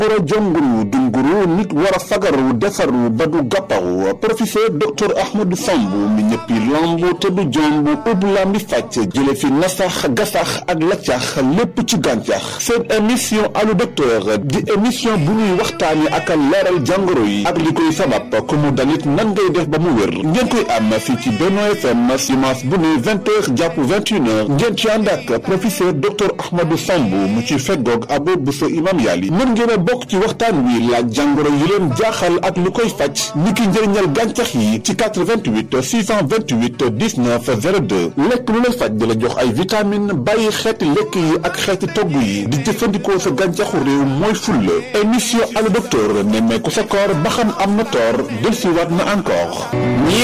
pour a jonguru dunguru nit war a fagaru defaru ba du gàpparu professeur docteur Ahmadou Samb mi ñëppi lamb te du jomb ub lambi fàcc jële fi nasax gasax ak laccax lépp ci gàncax seen émission allo docteur di émission bu ñuy waxtaane ak leeral jàngoro yi ak li koy sabab ku mu dalit nan ngay def ba mu wér ngeen koy am fii ci Benno FM dimanche bu ne vingt heures jàpp vingt une heures ngeen ci ànd ak professeur docteur Ahmadou Samb mu ci feggoog Abou Bousso imam Yali mën ngeen a bokk ci waxtaan wi laaj jàngoro yi leen jaaxal ak lu koy faj ni ki njëriñal gàncax yi ci 88 628 19 02 lekk lu lay faj di la jox ay vitamine bàyyi xeeti lekk yi ak xeeti togg yi di jëfandikoo sa gàncaxu réew mooy fulla émission allo docteur nemmeeku sa koor ba xam am na toor del si waat na encore